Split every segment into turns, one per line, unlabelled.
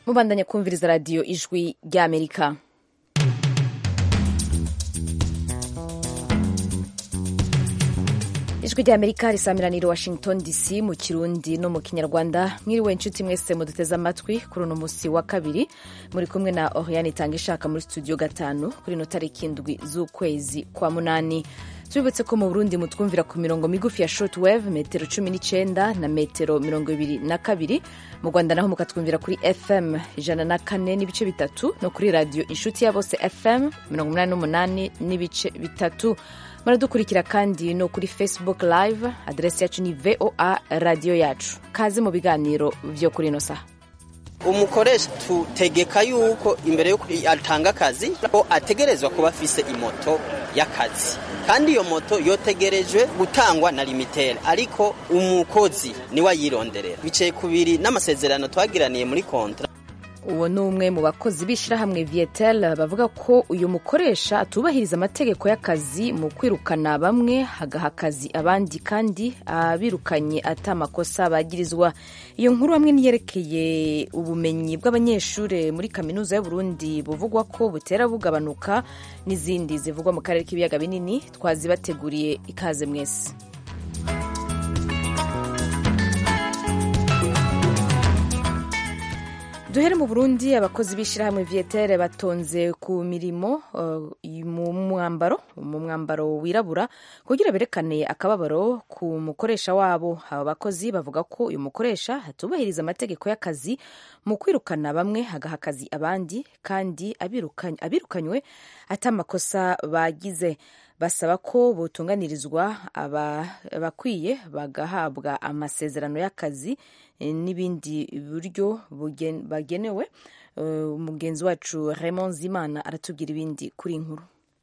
mubandanye kumviriza radiyo ijwi ry'amerika ijwi ry'amerika risamiranira washington dc mu kirundi no mu kinyarwanda mwiriwe inshuti mwese muduteze amatwi kuri uno musi wa kabiri muri kumwe na oriane itanga ishaka muri studio gatanu kuri ino tariki indwi z'ukwezi kwa munani tubibutse ko mu burundi mutwumvira ku mirongo migufi ya shortwave metero cumi n'icenda na metero mirongo ibiri na kabiri mu rwanda naho mukatwumvira kuri fm ijana na kane n'ibice bitatu no kuri radiyo inshuti ya bose fm mirongo umunani n'umunani n'ibice bitatu muradukurikira kandi no kuri facebook live aderesi yacu ni voa radiyo yacu kaze mu biganiro vyo kuri ino saha
umukoresha tutegeka yuko imbere yuko atanga akazi ko ategerezwa kuba afise imoto y'akazi kandi iyo moto yotegerejwe gutangwa na limitere ariko umukozi niwe ayironderera bicaye kubiri n'amasezerano twagiraniye muri kontra
uwo ni umwe mu bakozi b'ishyirahamwe vietel bavuga ko uyu mukoresha atubahiriza amategeko y'akazi mu kwirukana bamwe hagaha akazi abandi kandi abirukanye ata amakosa bagirizwa iyo nkuru hamwe niyerekeye ubumenyi bw'abanyeshuri muri kaminuza y'uburundi buvugwa ko butera bugabanuka n'izindi zivugwa mu karere k'ibiyaga binini twazibateguriye ikaze mwese duhere mu burundi abakozi b'ishyirahamwe vietere batonze ku mirimo uh, mu mwambaro mu mwambaro wirabura kugira berekane akababaro ku mukoresha wabo aba bakozi bavuga ko uyu mukoresha atubahiriza amategeko y'akazi mu kwirukana bamwe hagaha akazi abandi kandi abirukany, abirukanywe ata amakosa bagize basaba ko botunganirizwa abakwiye bagahabwa amasezerano y'akazi n'ibindi buryo bagenewe umugenzi wacu Raymond Zimana aratubwira ibindi kuri inkuru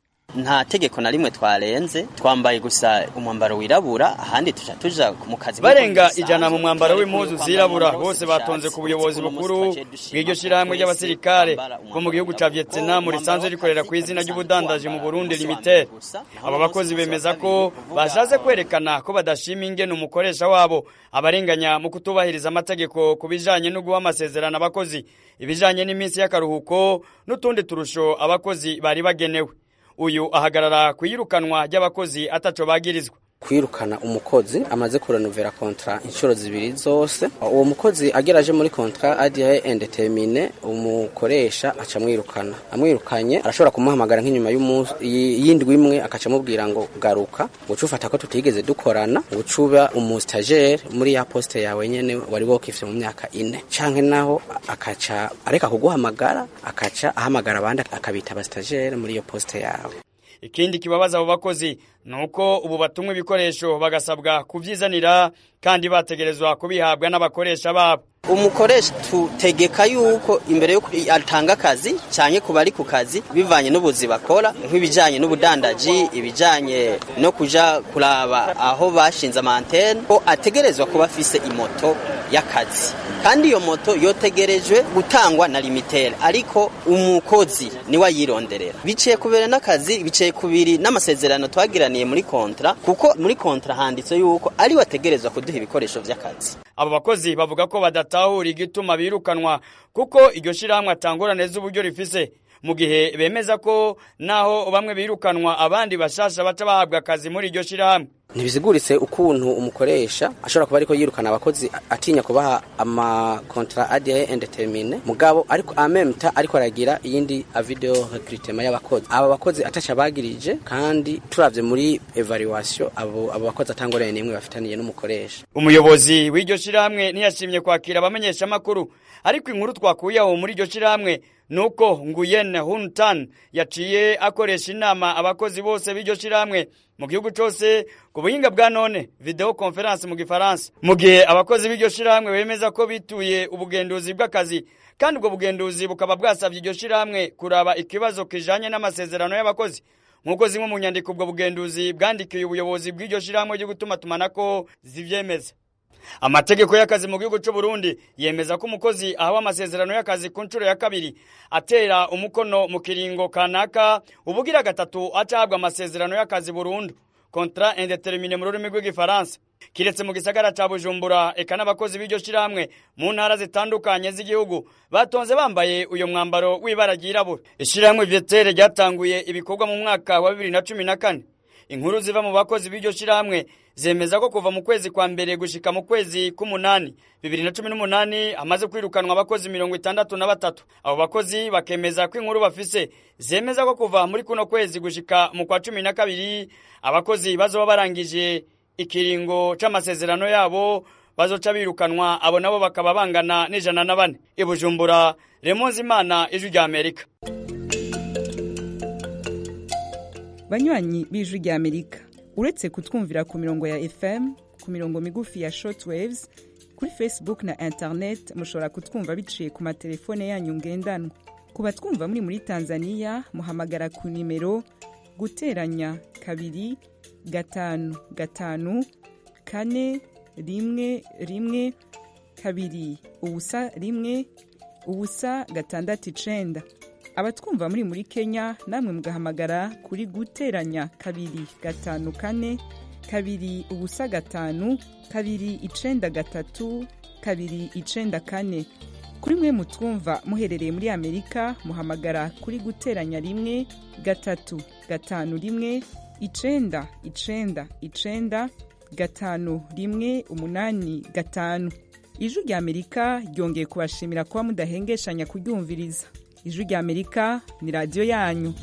nta tegeko na rimwe twarenze twambaye gusa umwambaro wirabura ahandi tuja tuja mu kazi
barenga ijana mu mwambaro w'impuzu zirabura bose batonze ku buyobozi bukuru bw'iryo shirahamwe ry'abasirikare bo mu gihugu ca Vietnam risanzwe rikorera ku izina ry'ubudandaji mu Burundi Limited aba bakozi bemeza ko bashatse kwerekana ko badashima ingene umukoresha wabo abarenganya mu kutubahiriza amategeko ku bijanye no guha amasezerano abakozi ibijanye n'iminsi y'akaruhuko n'utundi turusho abakozi bari bagenewe uyu ahagarara ku iyirukanwa ry'abakozi ataco bagirizwa
kwirukana umukozi amaze kurenovera kontra inshuro zibiri zose uwo mukozi ageraje muri kontra adiye indetermine umukoresha aca amwirukana amwirukanye arashobora kumuhamagara nk'inyuma y'indwi imwe akaca amubwira ngo garuka guca ufata ko tutigeze dukorana guca uba umustajere muri ya poste yawe nyene wari wokifye mu myaka ine canke naho akaca areka kuguhamagara akaca ahamagara abandi akabita abastajere muri iyo poste yawe
ikindi kibabaza abo bakozi nuko ubu batumwa ibikoresho bagasabwa kuvyizanira kandi bategerezwa kubihabwa n'abakoresha babo
umukoresha tutegeka yuko imbere yuko atanga akazi cyane ku bari ku kazi bivanye n'ubuzi bakora nk'ibijyanye n'ubudandaji ibijyanye no kuja kuraba aho bashinze amantene ko ategerezwa kuba afise imoto y'akazi kandi iyo moto yotegerejwe gutangwa na limitere ariko umukozi niwe ayironderera biciye kubera n'akazi biciye kubiri n'amasezerano twagiraniye muri kontra kuko muri kontra handitse yuko ari wategerezwa kuduha ibikoresho vy'akazi
abo bakozi bavuga ko badatahura igituma birukanwa kuko iryo shirahamwe atangorane z'uburyo rifise mu gihe bemeza ko naho bamwe birukanwa abandi bashasha baca bahabwa akazi muri iryo shirahamwe
ntibiziguritse ukuntu umukoresha ashobora kuba ariko yirukana abakozi atinya kubaha amakontra adiye indetermine mugabo ariko amemta ariko aragira iyindi video recruitment y'abakozi aba bakozi ataca bagirije kandi turavye muri evaluation abo abo bakozi atangorene nimwe bafitaniye n'umukoresha
umuyobozi w'iryo shirahamwe ntiyashimye kwakira abamenyesha makuru ariko inkuru twakuye aho muri iryo shirahamwe nuko Nguyen Hun Tan yaciye akoresha inama abakozi bose b'iryo shirahamwe mu gihugu cyose ku buhinga bwa none video conference mu gifaransa mu gihe abakozi b'iryo shirahamwe bemeza ko bituye ubugenduzi bw'akazi kandi ubwo bugenduzi bukaba bwasabye iryo shirahamwe kuraba ikibazo kijanye n'amasezerano y'abakozi nk'uko zimwe mu nyandiko ubwo bugenduzi bwandikiye ubuyobozi bw'iryo shirahamwe ryo gutuma tumanako zivyemeza amategeko y'akazi mu gihugu cy'u Burundi yemeza ko umukozi ahawe amasezerano y'akazi ku nshuro ya kabiri atera umukono mu kiringo kanaka ubugira gatatu acahabwa amasezerano y'akazi burundu contrat indeterminé mu rurimi rw'igifaransa kiretse mu gisagara ca bujumbura eka n'abakozi b'iryo shirahamwe mu ntara zitandukanye z'igihugu batonze bambaye uyo mwambaro w'ibara ryirabura ishirahamwe vyetere ryatanguye ibikorwa mu mwaka wa bibiri na cumi na kane inkuru ziva mu bakozi b'iryo shirahamwe zemeza ko kuva mu kwezi kwa mbere gushika mu kwezi k'umunani bibiri na cumi n'umunani hamaze kwirukanwa abakozi mirongo itandatu na batatu abo bakozi bakemeza ko inkuru bafise zemeza ko kuva muri kuno kwezi gushika mu kwa cumi na kabiri abakozi bazoba barangije ikiringo c'amasezerano yabo bazoca birukanwa abo nabo bakaba bangana n'ijana na bane i bujumbura remonzi imana ijwi rya amerika
banywanyi b'ijwi rya amerika uretse kutwumvira ku mirongo ya fm ku mirongo migufi ya shortwaves kuri facebook na internet mushobora kutwumva biciye ku matelefone yanyu ngendanwa ku batwumva muri muri tanzania muhamagara ku nimero guteranya kabiri gatanu gatanu kane rimwe rimwe kabiri ubusa rimwe ubusa gatandatu icenda abatwumva muri muri kenya namwe mugahamagara kuri guteranya kabiri gatanu kane kabiri ubusa gatanu kabiri icenda gatatu kabiri icenda kane kuri mwe mutwumva muherereye muri amerika muhamagara kuri guteranya rimwe gatatu gatanu rimwe icenda icenda icenda gatanu rimwe umunani gatanu ijwi rya amerika ryongeye kubashimira kuba mudahengeshanya kuryumviriza ijwi rya amerika ni radiyo yanyu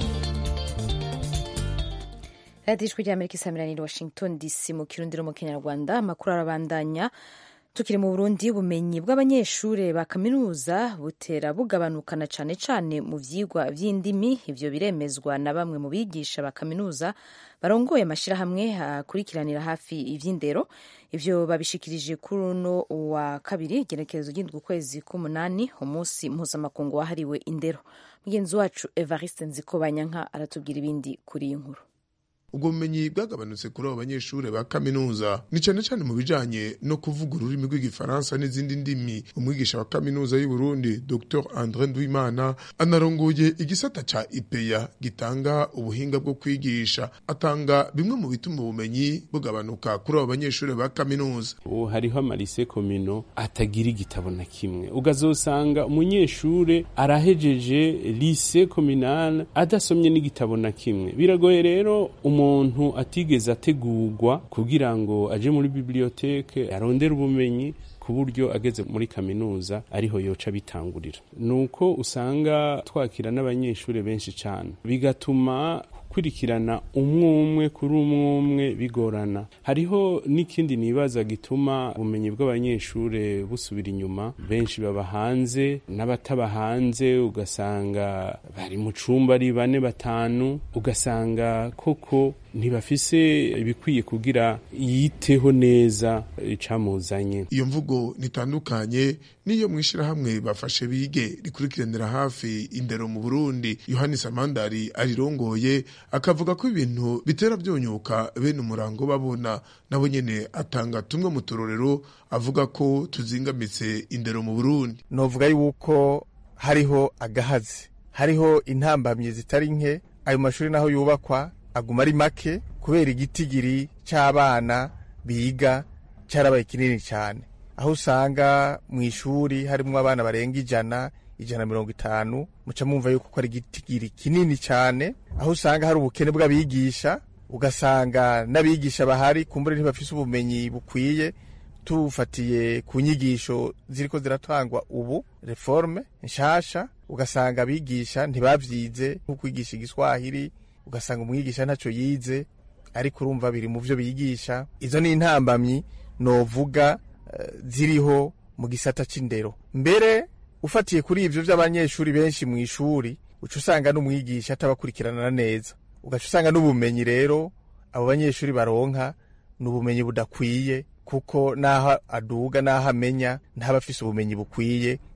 radiyo ijwi rya amerika isamiraniye washington dc mu kirundiro mu kinyarwanda amakuru arabandanya tukiri mu burundi ubumenyi bw'abanyeshuri ba kaminuza butera bugabanukana cyane cyane mu byigwa by'indimi ibyo biremezwa na bamwe mu bigisha ba kaminuza barongoye amashyirahamwe akurikiranira hafi iby'indero ibyo babishikirije kuri uno wa kabiri igenekerezo ry'indwi ukwezi k'umunani umunsi mpuzamakungu wahariwe indero mugenzi wacu evariste nzikobanyanka aratubwira ibindi kuri iyi nkuru
ubwo bumenyi bwagabanutse kuri abo banyeshuri ba kaminuza ni cyane cyane mu bijanye no kuvuga ururimi rw'igifaransa n'izindi ndimi umwigisha wa kaminuza y'u Burundi Dr Andre Ndwimana anarongoye igisata ca IPEA gitanga ubuhinga bwo kwigisha atanga bimwe mu bituma ubumenyi bugabanuka kuri abo banyeshuri ba kaminuza
ubu hariho amarise komino atagira igitabo na kimwe ugazosanga umunyeshure arahejeje lise kominale adasomye n'igitabo na kimwe biragoye rero umuntu atigeze ategurwa kugira ngo aje muri biblioteke arondere ubumenyi ku buryo ageze muri kaminuza ariho yoca bitangurira nuko usanga twakira n'abanyeshuri benshi cyane bigatuma gukurikirana umwe umwe kuri umwe umwe bigorana hariho n'ikindi nibaza gituma ubumenyi bw'abanyeshuri busubira inyuma benshi baba hanze n'abataba hanze ugasanga bari mu cumba ari bane batanu ugasanga koko ntibafise ibikwiye kugira yiteho neza icamuzanye
iyo mvugo nitandukanye niyo mwishirahamwe bafashe bige rikurikiranira hafi indero mu Burundi Yohani Samandari arirongoye akavuga ko ibintu bitera byonyuka bene umurango babona nabo nyene atanga tumwe mu turorero avuga ko tuzingamitse indero mu Burundi
novuga yuko hariho agahazi hariho intambamye zitari nke ayo mashuri naho yubakwa aguma ari make kubera igitigiri c'abana biga carabaye kinini cyane aho usanga mu ishuri harimwo abana barenga ijana ijana mirongo itanu muca mwumva yuko ko ari igitigiri kinini cyane aho usanga hari ubukene bw'abigisha ugasanga n'abigisha bahari kumbure ntibafise ubumenyi bukwiye tufatiye ku nyigisho ziriko ziratangwa ubu reforme nshasha ugasanga abigisha ntibavyize nko kwigisha igiswahili ugasanga umwigisha ntacyo yize ariko urumva biri mu byo bigisha izo ni intambamyi novuga uh, ziriho mu gisata c'indero mbere ufatiye kuri ivyo vy'abanyeshuri benshi mu ishuri uca usanga n'umwigisha atabakurikirana neza ugaca usanga n'ubumenyi rero abo banyeshuri baronka ni ubumenyi budakwiye kuko n'aho aduga n'aho amenya ntaba afise ubumenyi bukwiye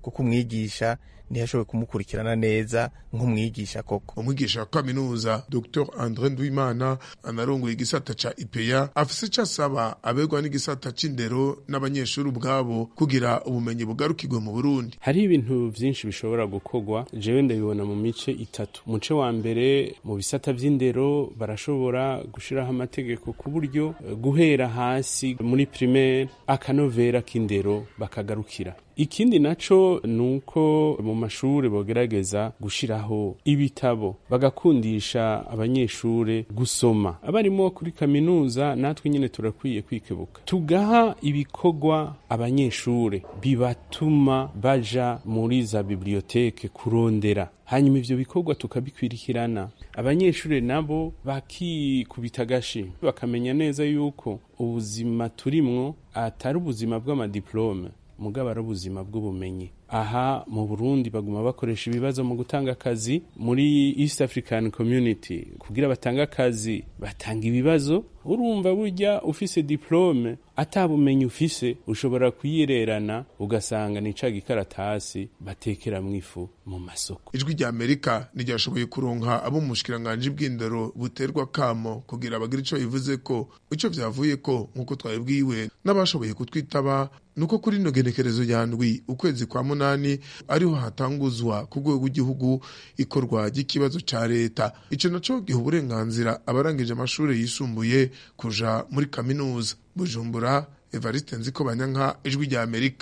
kuko umwigisha ntiyashoboye kumukurikirana neza nk'umwigisha koko
umwigisha wa kaminuza dr andre ndwimana anarongoye igisata ca ipeya afise ico asaba abegwa n'igisata c'indero n'abanyeshuri ubwabo kugira ubumenyi bugarukirwe mu burundi
hariho ibintu vyinshi bishobora gukorwa jewe ndabibona mu mice itatu muce wa mbere mu bisata vy'indero barashobora gushiraho amategeko ku buryo eh, guhera hasi muri primaire akanovera k'indero bakagarukira ikindi naco nuko mu mashuri bogerageza gushiraho ibitabo bagakundisha abanyeshure gusoma abarimo kuri kaminuza natwe nyene turakwiye kwikebuka tugaha ibikorwa abanyeshure bibatuma baja muri za biblioteke kurondera hanyuma ivyo bikorwa tukabikwirikirana abanyeshure nabo bakikubita agashi bakamenya neza yuko ubuzima turimwo atari ubuzima bw'amadiplome mugabo ari ubuzima bw'ubumenyi aha mu burundi baguma bakoresha ibibazo mu gutanga akazi muri east african community kugira batange akazi batanga ibibazo urumva burya ufise diplome atabumenyi ufise ushobora kuyirerana ugasanga ni ca gikaratasi batekeramwo ifu mu masoko
ijwi rya amerika ntiryashoboye kuronka abo mu bushikiranganji bw'indero buterwa kamo kugira bagire ico bivuze ko ico vyavuye ko nk'uko twabibwiwe n'abashoboye kutwitaba nuko kuri ino genekerezo ya ndwi ukwezi kwa munani ariho hatanguzwa ku rwego rw'igihugu ikorwa ry'ikibazo ca leta ico naco giha uburenganzira abarangije amashuri yisumbuye kuja muri kaminuza bujumbura evariste nziko banyanka ijwi rya amerika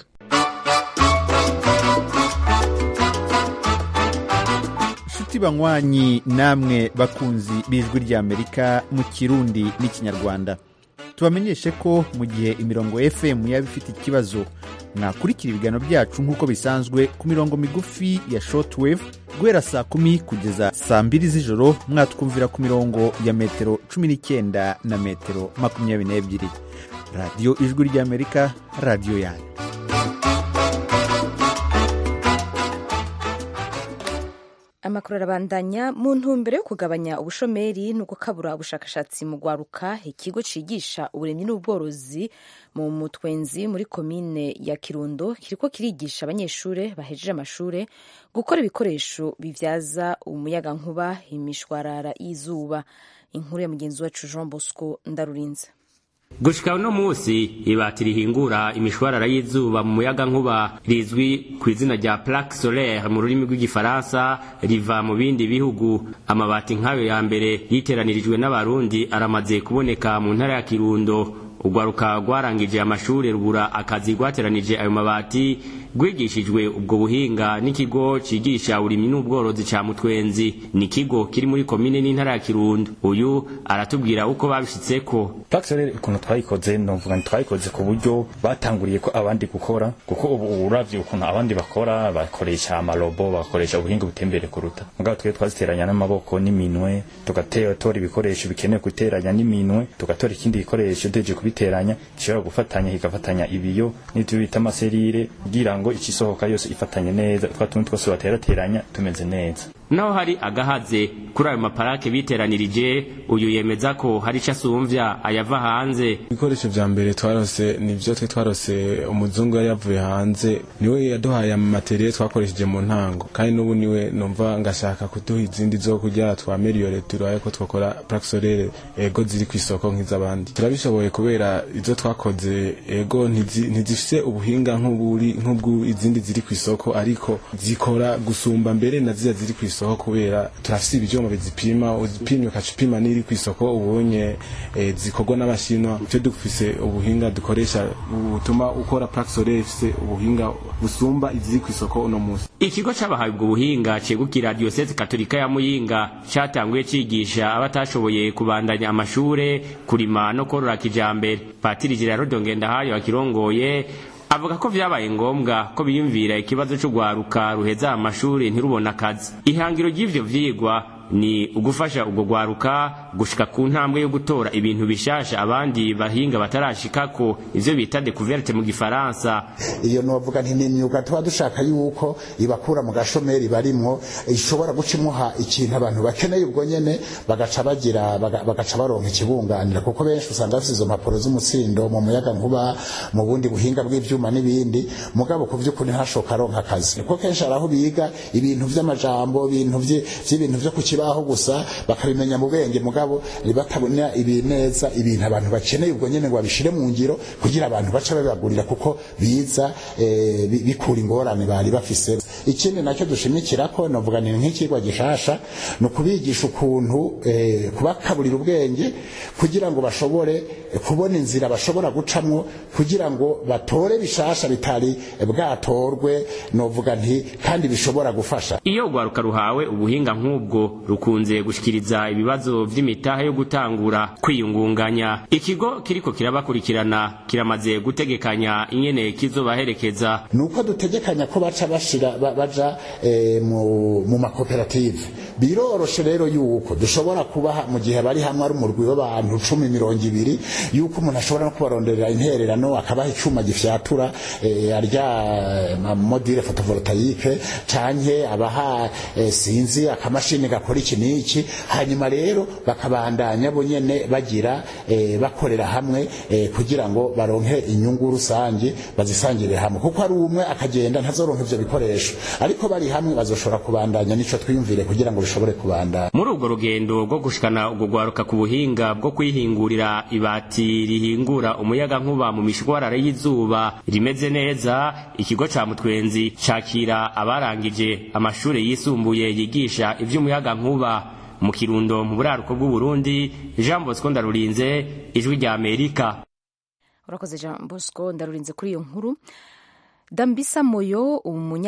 nshuti banywanyi namwe bakunzi b'ijwi ry'amerika mu kirundi n'ikinyarwanda tubamenyeshe ko mu gihe imirongo fm yaba ifite ikibazo mwakurikira ibiganiro byacu nk'uko bisanzwe ku mirongo migufi ya shortwave guhera saa kumi kugeza saa mbiri z'ijoro mwatwumvira ku mirongo ya metero cumi n'icyenda na metero makumyabiri n'ebyiri radiyo ijwi ry'amerika radiyo yanyu
amakuru arabandanya mu ntumbero yo kugabanya ubushomeri no gukabura ubushakashatsi mu gwaruka ikigo cigisha uburimyi n'ubworozi mu mutwenzi muri komine ya kirundo kiriko kirigisha abanyeshure bahejeje amashure gukora ibikoresho bivyaza umuyagankuba imishwarara y'izuba inkuru ya mugenzi wacu jean bosco ndarurinze
gushika uno musi ibati rihingura imishwarara y'izuba mu muyaga nkuba rizwi ku izina rya plaque solaire mu rurimi rw'igifaransa riva mu bindi bihugu amabati nk'ayo ya mbere yiteranirijwe n'abarundi aramaze kuboneka mu ntara ya kirundo urwaruka rwarangije amashuri rubura akazi rwateranije ayo mabati rwigishijwe ubwo buhinga n'ikigo cigisha uburimyi n'ubworozi ca mutwenzi ni ikigo kiri muri komine n'intara ya kirundo uyu aratubwira uko babishitseko
Paxel ukuntu twayikoze novuga twayikoze ku buryo batanguriye ko abandi gukora kuko ubu uravye ukuntu abandi bakora bakoresha amarobo bakoresha ubuhinga butembere kuruta mugabo twe twaziteranya n'amaboko n'iminwe tugatora ibikoresho bikenewe guteranya n'iminwe tugatora ikindi gikoresho deje kubiteranya gishobora gufatanya kigafatanya ibiyo n'ivyo bita amaserire kugira ngo ikisohoka yose ifatanye neza twa tuntu twose baterateranya tumeze neza
naho hari agahaze kuri ayo maparake biteranirije uyu yemeza ko hari ico asumvya ayava hanze
ibikoresho vya mbere twarose nivyo twe twarose umuzungu yari yavuye hanze niwe yaduhaye amateriye twakoresheje mu ntango kandi n'ubu niwe numva ngashaka kuduha izindi zo kugira twameliyore turaye ko twakora plaque solaire ego ziri kw'isoko nk'iz'abandi turabishoboye kubera izo twakoze ego ntizi- ntizifise ubuhinga nk'uburi nk'ubwu izindi ziri kw'isoko ariko zikora gusumba mbere na ziriya ziri kw'isoko kubera turafise ibyuma bizipima uzipimye ukaca upima n'iri kw'isoko ubonye eh, zikorwa n'abashinwa twe dufise ubuhinga dukoresha butuma ukora plaque solaire ifise ubuhinga busumba iziri kw'isoko uno munsi
ikigo c'abahawe ubwo buhinga cegukira diyoseze katolika ya muyinga catanguye cigisha abatashoboye kubandanya amashure kurima no korora kijambere patiri gerardo ngendahayo akirongoye avuga ko vyabaye ngombwa ko biyumvira ikibazo c'ugwaruka ruheza amashuri ntirubona akazi ihangiro ry'ivyo vyigwa ni ugufasha ubwo gwaruka gushika ku ntambwe yo gutora ibintu bishasha abandi bahinga batarashikako ivyo bita découverte mu gifaransa
iyo novuga nti ni imyuga tuba dushaka yuko ibakura mu gashomeri barimwo ishobora guca imuha ikintu abantu bakeneye ubwo nyene bagaca bagira baga- bagaca baronka ikibunganira kuko benshi usanga bafite izo mpapuro z'umutsindo mu muyaga nkuba mu bundi buhinga bw'ivyuma n'ibindi mugabo ku vy'ukuri ntashoka aronka akazi kuko kenshi hari aho biga ibintu vy'amajambo ibintu vye- vy'ibintu vyo ku kibaho gusa bakabimenya mu bwenge mugabo batabona ibi neza ibintu abantu bakeneye ubwo nyene ngo babishire mu ngiro kugira abantu bace babibagurira kuko biza eh, bi- bikura ingorane bari bafise ikindi nacyo dushimikirako novuga ni nk'ikigwa gishasha ni ukubigisha ukuntu eh, kubakaburira ubwenge kugira ngo bashobore eh, kubona inzira bashobora gucamwo kugira ngo batore bishasha bitari eh, bwatorwe novuga nti kandi bishobora gufasha
iyo urwaruka ruhawe ubuhinga nk'ubwo rukunze gushikiriza ibibazo vy'imitahe yo gutangura kwiyungunganya ikigo kiriko kirabakurikirana kiramaze gutegekanya ingene kizobaherekeza
nuko dutegekanya ko baca bashira ba- baja eh, mu, mu makoperative biroroshe rero yuko dushobora kubaha mu gihe bari hamwe ari umurwi w'abantu cumi mirongo ibiri yuko umuntu ashobora no kubaronderera intererano akabaha icuma gifyatura eh, arya ma- module photovoltaique canke abaha eh, sinzi akamashini gakora iki n'iki hanyuma rero bakabandanya bo nyene bagira eh, bakorera hamwe eh, kugira ngo baronke inyungu rusange bazisangire hamwe kuko ari umwe akagenda ntazoronka ivyo bikoresho ariko bari hamwe bazoshobora kubandanya nico twiyumvire kugira ngo bishobore kubandanya
muri urwo rugendo rwo gushikana urwo rwaruka ku buhinga bwo kwihingurira ibati rihingura umuyaga nkuba mu mishwarara y'izuba rimeze neza ikigo ca mutwenzi cakira abarangije amashuri yisumbuye yigisha ivy'umuyaga nkuba mu kirundo mu buraruko bw'uburundi jean bosco ndarurinze ijwi rya amerika
urakoze jean bosco ndarurinze kuri iyo nkuru dambisa moyo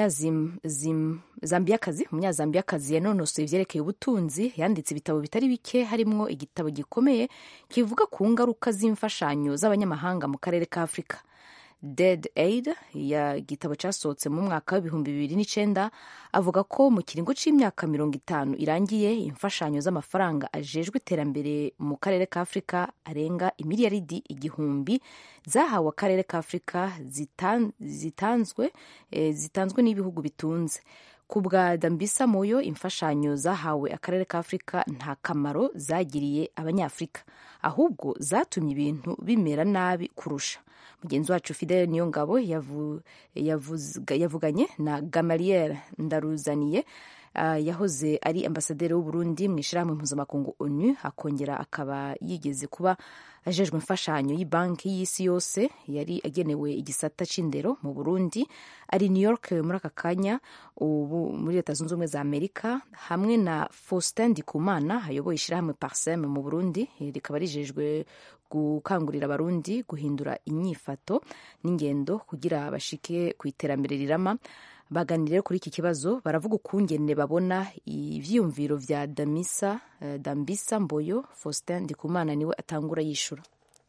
umunyazambiyakazi umunyazambiyakazi yanonosoye ivyerekeye ubutunzi yanditse ibitabo bitari bike harimwo igitabo gikomeye kivuga ku ngaruka z'imfashanyo z'abanyamahanga mu karere ka afurika dead aid ya gitabo cyasohotse mu mwaka w'ibihumbi bibiri n'icenda avuga ko mu kiringo c'imyaka mirongo itanu irangiye imfashanyo z'amafaranga ajejwe iterambere mu karere ka afurika arenga imiliyaridi igihumbi zahawe akarere ka afurika zitan, zitanzwe eh, zitanzwe n'ibihugu bitunze ku bwa dambisa moyo imfashanyo zahawe akarere ka afurika nta kamaro zagiriye abanyafurika ahubwo zatumye ibintu bimera nabi kurusha mugenzi wacu fidele niyo ngabo yavu, yavuzga- yavuganye na gamaliel ndaruzaniye uh, yahoze ari ambasaderi w'uburundi mu ishyirahamwe mpuzamakungu onu akongera akaba yigeze kuba ajejwe imfashanyo y'ibanki y'isi yose yari agenewe igisata c'indero mu burundi ari new york muri aka kanya ubu muri leta zunze ubumwe za amerika hamwe na faustin ndikumana ayoboye ishyirahamwe parsem mu burundi rikaba rijejwe gukangurira abarundi guhindura inyifato n'ingendo kugira bashike ku iterambere rirama baganira rero kuri iki kibazo baravuga ukungene babona ivyiyumviro vya damisa eh, dambisa mboyo faustin ndikumana niwe atangura yishura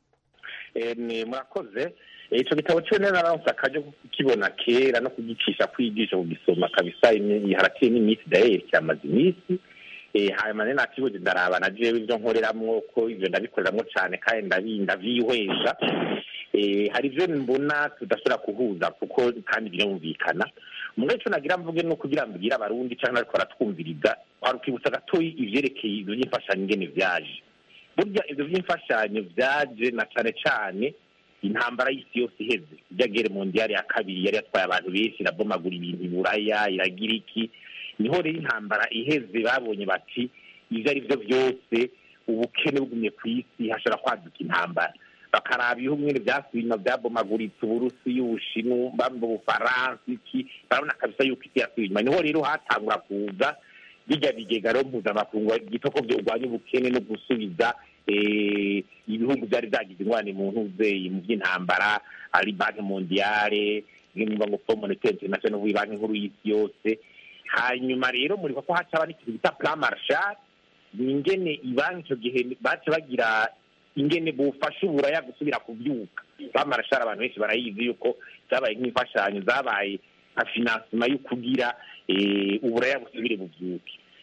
ni murakoze icyo gitabo cyo nari naronse akaryo ko kukibona kera no kugicisha kwigisha kugisoma kabisa imi- haraciye n'iminsi dayeri cyamaze iminsi Eh, hanyuma rero nakibuze ndaraba na jewe ibyo nkoreramwo ko ivyo ndabikoreramwo cane kandi ndabi- ndavyihweza Eh, hari ivyo mbona tudashobora kuhuza kuko kandi birumvikana mugabo ico nagira mvuge no kugira mbwire abarundi canke nariko baratwumviriza warukibutsa gatoyi ivyerekeye ivyo vy'imfashanyo ingene vyaje burya ivyo vy'imfashanyo vyaje na cane cane intambara y'isi yose iheze ijya gere mondiyari ya kabiri yari yatwaye abantu benshi irabomagura ibintu iburaya iragira iki niho rero intambara iheze babonye bati ivyo ari vyo vyose ubukene bugumye ku isi hashobora kwaduka intambara bakaraba ibihugu nyene vyasubiye inyuma vyabomaguritse uburusiya ubushinwa bamba ubufaransa iki barabona kabisa yuko isi yasubiye inyuma niho rero hatangura kuza bijya bigega rero mpuzamakungu gito ko vyogwanya ubukene no gusubiza eh, ibihugu vyari vyagize ingwane mu ntuzeyi mu vy'intambara ari banki mondiale nimba ngo fond monetaire international banki nkuru y'isi yose hanyuma rero muribuka ko hacaba n'ikintu bita plan marshal ni ingene ibanki ico gihe bace bagira ingene bufasha uburaya gusubira kuvyuka plan marshal abantu benshi barayizi yuko zabaye nk'imfashanyo zabaye nka finansima yo kugira eh, uburaya busubire buvyuke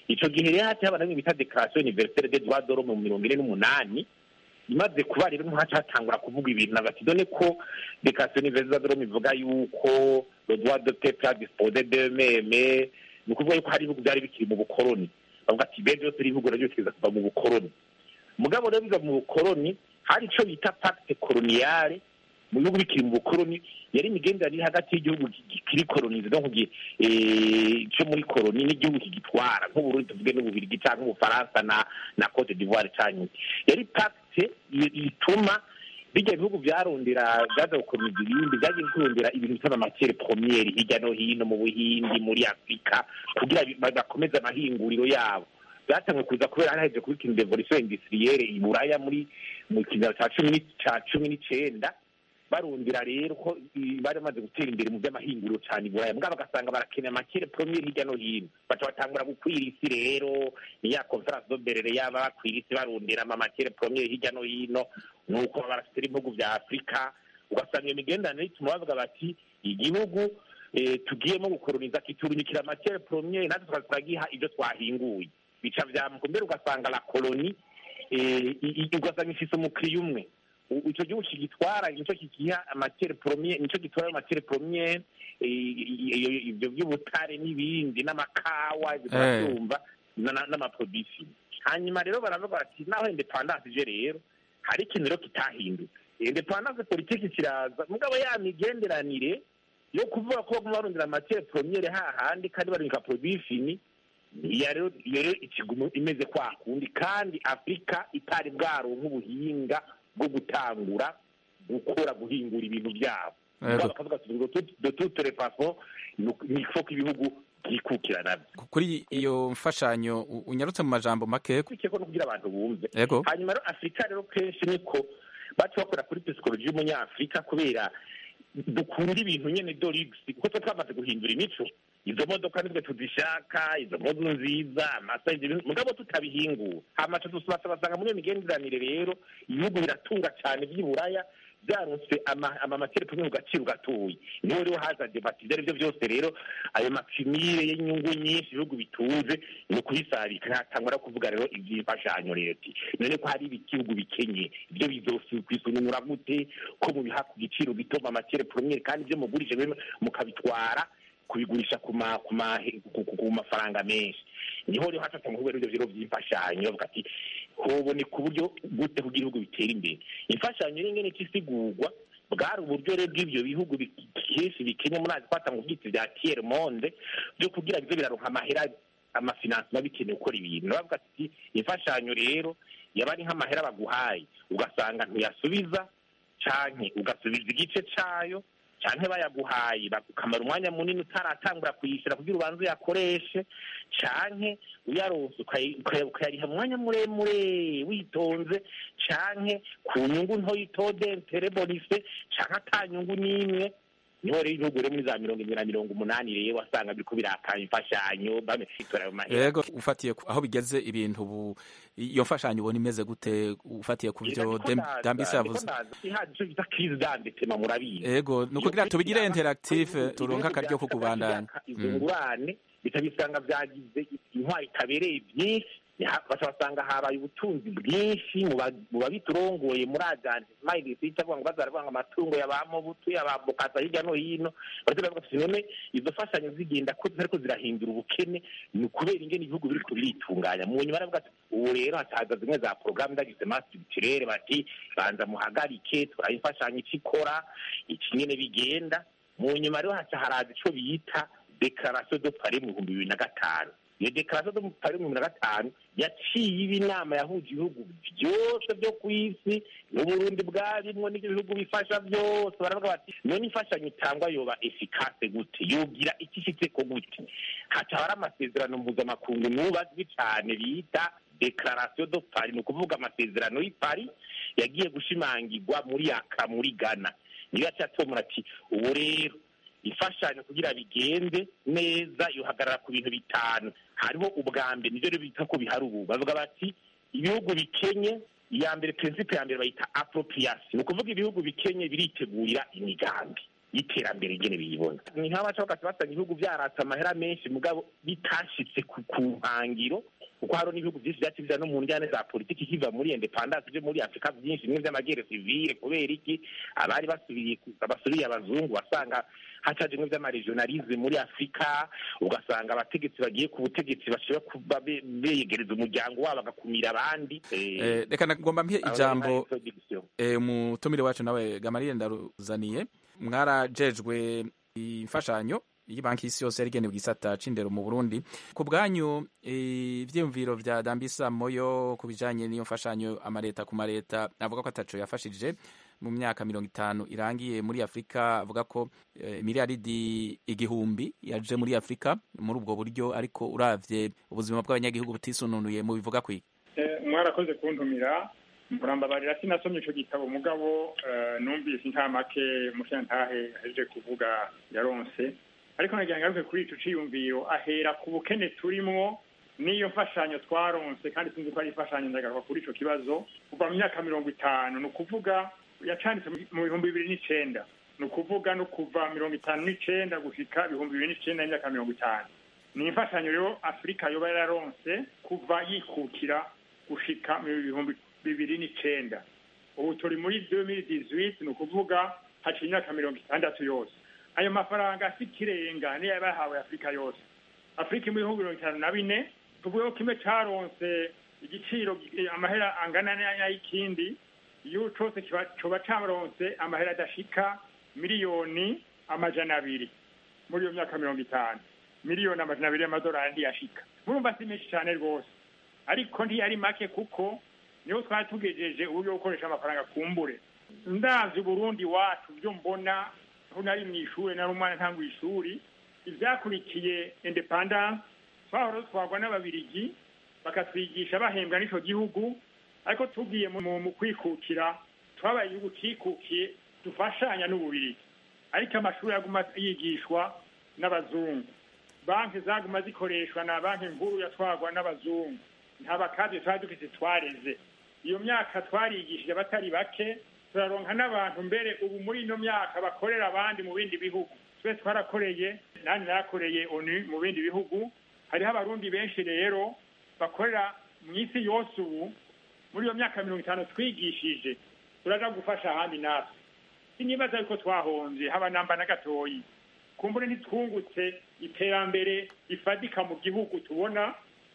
ico gihe rero haciye haba namwe bita declaration universelle des droits de l'homme mu mirongo ine n'umunani imaze kuba rero ntihaca hatangura kuvuga ibintu na bati done ko declaration universelle de l'homme ivuga yuko le droit de peuple à disposer d'eux-mêmes ni ukuvuga yuko hari ibihugu byari bikiri mu bukoroni bavuga ati be byose ibihugu navyo bikiza kuva mu bukoroni mugabo rero biva mu bukoroni hari ico bita pacte coloniale mu bihugu bikiri mu bukoroni yari imigenderanire hagati y'igihugu kiri kolonize donc cyo muri koloni n'igihugu kigitwara nk'uburundi tuvuge n'ububirigi cyangwa ubufaransa na na cote d'ivoire cyangwa yari pacte ituma bijya bihugu byarondera byaza gukomeza ibindi byagiye kurondera ibintu bita amatiere premiere hirya no hino mu buhindi muri afurika kugira bakomeze amahinguriro yabo byatanzwe kuza kubera hari haje kuba ikintu revolution industrielle i buraya muri mu kinyaro cya cumi cya cumi n'icenda barundira rero ko bari bamaze gutera imbere mu by'amahinguriro cyane i buraya mbwa bagasanga barakeneye amakere premier hirya no hino baca batangura gukwira isi rero ni ya conference do berere yaba bakwira isi barundira amakere premier hirya no hino nuko barafite ibihugu bya afurika ugasanga iyo migenderanire ituma bavuga bati igihugu tugiyemo gukoroniza kiturunyikira amakere premier natwe tukaza turagiha ibyo twahinguye bica vyamuka mbere ugasanga la koloni ugasanga ifise umukiriya umwe icyo gihugu kigitwara nicyo kigiha amatere premier nicyo gitwara amatere premier ibyo by'ubutare n'ibindi n'amakawa ibyo turabyumva n'amaprodisi hanyuma rero baravuga bati naho independance ije rero hari ikintu rero kitahindutse independance politiki kiraza mugabo ya migenderanire yo kuvuga ko baguma barondera amatere premier hahandi kandi barindika production iyo rero ikigumu imeze kwa kundi kandi afurika itari bwaronka ubuhinga bwo gutangura gukora guhingura ibintu byabo bakavuga de toute les façons ni ko ibihugu byikukira nabyo
kuri iyo mfashanyo unyarutse mu majambo make
ko no kugira abantu bumve
yego
hanyuma rero afurika rero kenshi niko baca bakora kuri psychologie y'umunyafurika kubera dukunda ibintu nyene dorigisi kuko twe twamaze guhindura imico izo modoka nitwe tuzishaka izo modu nziza amasayizi mugabo tutabihingura hamaca basanga muri iyo migenderanire rero ibihugu biratunga cyane by'iburaya byaronse amamateri tumwe mu gaciro gatoya niho rero haza debati ibyo ari byo byose rero ayo mapimire y'inyungu nyinshi ibihugu bitunze ni ukuyisabika ntatangwa no kuvuga rero iby'imfashanyo leta none ko hari ibihugu bikenye ibyo bizokwisununura gute ko mubiha ku giciro gito amamateri premiere kandi ibyo mugurije mukabitwara kubigurisha ku mafaranga menshi niho rero hatatse mu rwego rw'ibyo by'imfashanyo bavuga ati hoboneka uburyo gute kugira ibihugu bitera imbere imfashanyo rero ingene isigurwa bwari uburyo rero bw'ibyo bihugu kenshi bikenye muri azi kwata mu byitsi bya tiere monde byo kugira bize biraronka amahera amafinansi biba bikeneye gukora ibintu bavuga ati imfashanyo rero yaba ari nk'amahera baguhaye ugasanga ntuyasubiza canke ugasubiza igice cayo canke bayaguhaye bakamara umwanya munini utaratangura kuyishyura kugira ubanze uyakoreshe canke uyaronse ukayariha umwanya muremure witonze canke ku nyungu ntoyitode terebonise canke ata nyungu n'imwe niho rero ibihugu rero muri za mirongo ibiri na mirongo umunani rero wasanga biriko birakanya imfashanyo bamesitora ayo mahera
yego ufatiye aho bigeze ibintu ubu iyo mfashanyo ubona imeze gute ufatiye ku byo dambisi yavuze yego ni ukugira tubigire interactive turonke akaryo ko kubandanya
izo ngurane bitabisanga byagize intwari itabereye byinshi basanga habaye ubutunzi bwinshi mu babiturongoye muri ajanti mayirisi cyangwa ngo bazaravuga amatungo yabamobutu yabambukata hirya no hino baravuga ati none izo fashanyo zigenda ko ariko zirahindura ubukene ni ukubera ingene ibihugu biriko biritunganya mu nyuma baravuga ati ubu rero hataza zimwe za porogaramu ndagize masibitirere bati banza muhagarike turaha imfashanyo ico ikora iki nyene bigenda mu nyuma rero haca haraza ico bita dekarasiyo do pari mu bihumbi bibiri na gatanu iyo dekarasiyo do pari mu bihumbi na gatanu yaciye iba inama yahuje ibihugu byose byo ku isi n'uburundi bwarimwo n'ibyo bihugu bifasha byose baravuga bati none imfashanyo itangwa yoba efikase gute yogira iki ishitseko gute haca hari amasezerano mpuzamakungu n'ubu azwi cyane bita dekarasiyo do pari ni ukuvuga amasezerano y'i pari yagiye gushimangirwa muri yaka muri ghana niyo yaciye atomora ati ubu rero imfashanyo kugira bigende neza yohagarara ku bintu bitanu hariho ubwa mbere nivyo rero bita ko bihari ubu bavuga bati ibihugu bikenye iya mbere prinsipe ya mbere bayita appropriation ni ukuvuga ibihugu bikenye biritegurira imigambi y'iterambere ingene biyibona ni nk'abaca bakati basanga ibihugu byaratse amahera menshi mugabo bitashitse ku ku nkangiro kuko hariho n'ibihugu byinshi byaciye biza no mu njyane za politiki kiva muri independance byo muri afurika byinshi bimwe by'amagere sivile kubera iki abari basubiriye basubiriye abazungu wasanga hacaje bimwe by'amaregionalisme muri afurika ugasanga abategetsi bagiye ku butegetsi bashobora kuba be- begereza umuryango wabo bagakumira abandi
Eh, reka nagomba mpiye
aho
ijambo
rero hari introduction.
eh, umutumire wacu nawe gamariye ndaruzaniye mwarajejwe imfashanyo y'banki y'isi yose yari igenewe igisata c'indero mu burundi ku bwanyu eh, ivyiyumviro vya dambisa moyo ku bijanye n'iyo mfashanyo amareta ku mareta avuga ko ataco yafashije mu myaka mirongo itanu irangiye muri afurika avuga ko eh, miliyaridi igihumbi yaje muri afurika muri ubwo buryo ariko uravye ubuzima bw'abanyagihugu butisununuye mu bivuga kwiki
Eh, mwarakoze kuntumira murambabarira sinasomye ico gitabo mugabo eh, numvise intamake mushantahe ahejeje kuvuga yaronse ariko nagira ngaruke kuri ico ciyumviro ahera ku bukene turimwo n'iyo mfashanyo twaronse kandi sinzi ko ari imfashanyo ndagaruka kuri ico kibazo kuva mu myaka mirongo itanu ni ukuvuga yacanditse mu- mu bihumbi bibiri n'icenda ni ukuvuga no kuva mirongo itanu n'icenda gushika ibihumbi bibiri n'icenda n'imyaka mirongo itanu ni imfashanyo rero afurika yoba yararonse kuva yikukira gushika mu bihumbi bibiri n'icenda ubu turi muri 2018 ni ukuvuga haciye imyaka mirongo itandatu yose ayo mafaranga si ikirenga niyo yaba yahawe afurika yose afurika mu bihugu mirongo itanu na bine tuvuge ko kimwe caronse igiciro eh, amahera angana n'ay'ikindi iyo cose kiba- coba caronse amahera adashika miliyoni amajana abiri muri iyo myaka mirongo itanu miliyoni amajana abiri y'amadolari ntiyashika murumva si menshi cane rwose ariko ntiyari make kuko niho twari tugejeje uburyo bwo gukoresha amafaranga kumbure ndazi uburundi wacu byo mbona aho nari mu ishuri nari umwana ntangwa ishuri ivyakurikiye independance twahora dutwarwa n'ababirigi bakatwigisha bahembwa n'ico gihugu ariko tugiye mu mu kwikukira twabaye igihugu cikukiye dufashanya n'ububirigi ariko amashuri aguma yigishwa n'abazungu banki zaguma zikoreshwa na banki nkuru yatwarwa n'abazungu nta bakazi twari dufite twareze iyo myaka twarigishije abatari bake turaronka n'abantu mbere ubu muri ino myaka bakorera abandi mu bindi bihugu twese twarakoreye nani narakoreye onu mu bindi bihugu hariho abarundi benshi rero bakorera mu isi yose ubu muri iyo myaka mirongo itanu twigishije turaja gufasha ahandi natwe sinibaza yuko twahonze haba namba na gatoyi kumbure ntitwungutse iterambere rifadika mu gihugu tubona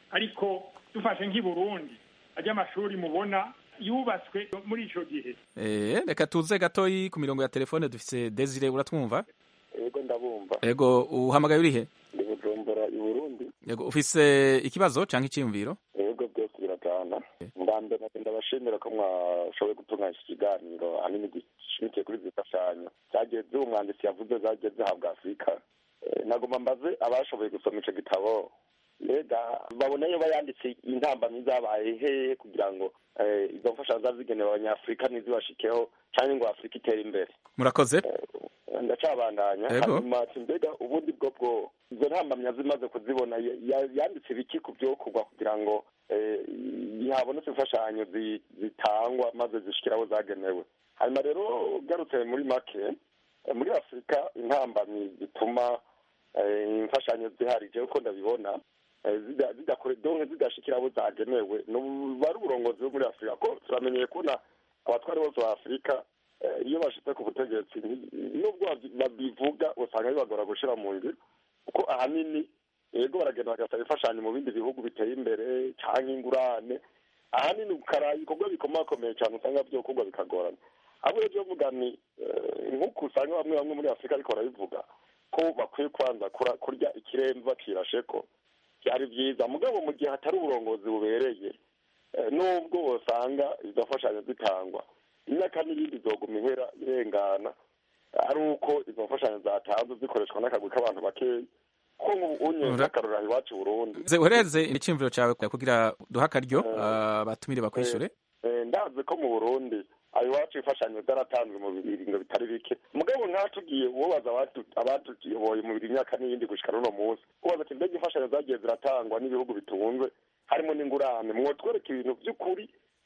ariko dufashe nk'i Burundi ajya amashuri mubona yubatswe muri ico gihe
Eh, reka tuze gatoyi ku mirongo ya telefone dufise Desire uratwumva
yego ndabumva
ego uhamagaye urihe
ndi bujumbura i burundi
yego ufise ikibazo canke iciyumviro
yego byose birajana ndambere ndabashimira ko mwashoboye gutunganya iki kiganiro ahanini gishimikiye kuri zifashanyo zagiye z'uwo mwanditsi yavuze zagiye zihabwa afurika Eh, nagomba mbaze abashoboye gusoma ico gitabo mbega babona iyo bayanditse intambamyi zabaye hehe kugira ngo eh, izo mfashanyo zaba zigenewe abanyafurika ntizibashikeho canke ngo afurika itere imbere
murakoze
ndacabandanya
Yego.
hanyuma ati mbega ubundi bwo bwo izo ntambamya zimaze kuzibona ya- ya- yanditse ibiki ku byokorwa kugira ngo eh, habonetse imfashanyo zi- zitangwa maze zishikira aho zagenewe hanyuma rero ugarutse muri make eh, muri afurika intambamyi zituma eh, imfashanyo ziharije uko ndabibona eh, zida- zidakore donke zidashikira abo zagenewe nubu ari uburongozi bwo muri afurika ko turamenyeye kubona abatwari bose ba afurika eh, iyo bashitse ku butegetsi nti- nubwo babi- babivuga usanga bibagora gushira mu ngiro kuko ahanini yego baragenda bagasaba imfashanyo mu bindi bihugu biteye imbere canke ingurane ahanini ukara ibikorwa bikomakomeye cyane usanga vyokorwa bikagorana abo rero vuga ni eh, nk'uko usanga bamwe bamwe muri afurika ariko barabivuga ko bakwiye kwanza kura- kurya ikiremva cirasheko byari byiza mugabo mu gihe hatari uburongozi bubereye eh, nubwo bosanga izo mfashanyo zitangwa imyaka n'ibindi izoguma ihera irengana ari uko izo mfashanyo zatanzwe zikoreshwa n'akagwi k'abantu bakeya ko unye
Ura-
nk'akarorero iwacu i burundi
Ze uhereze iciyumviro cawe kugira duha akaryo ah, batumire bakwishure
Eh, ndazi ko mu burundi ayo iwacu imfashanyo zaratanzwe mu biringo bitari bike mugabo nkatugiye uwobaza abatu- abatuyoboye mu imyaka n'iyindi gushika n'uno munsi ubaza ati mbega imfashanyo zagiye ziratangwa n'ibihugu bitunze harimo n'ingurane mwotwereka ibintu by'ukuri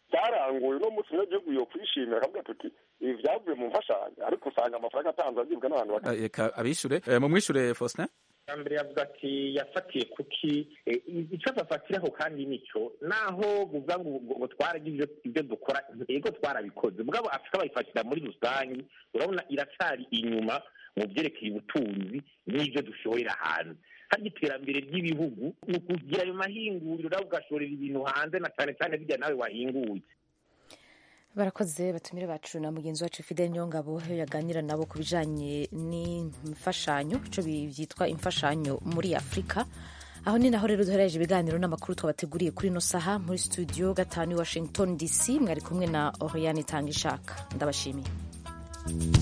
byaranguye uno munsi umunyagihugu yo kwishimira akavuga tuti ibi vyavuye mu mfashanyo ariko usanga amafaranga atanzwe agibwa n'abantu bake
Eh, reka abishure Eh, mumwishure Faustin
mbere yavuga ati yafatiye kuki eh, icyo bafatiraho kandi nicyo naho buvuga ngo ngo- ngo twaragize ibyo- ibyo dukora yego twarabikoze mugabo afurika bayifatira muri rusange urabona iracyari inyuma mu byerekeye ubutunzi n'ibyo dushorera hanze harya iterambere ry'ibihugu ni ukugira ayo mahinguriro nawe ugashorera ibintu hanze na cyane cyane bijya nawe wahinguye
barakoze batumire bacu na mugenzi wacu fidel nyongabo aho yaganira nabo ku bijanye n'imfashanyo ico bi- byitwa imfashanyo muri afurika aho ni naho rero duhereje ibiganiro n'amakuru twabateguriye kuri ino saha muri studio gatanu i washington dc mwari kumwe na oriane itanga ishaka ndabashimiye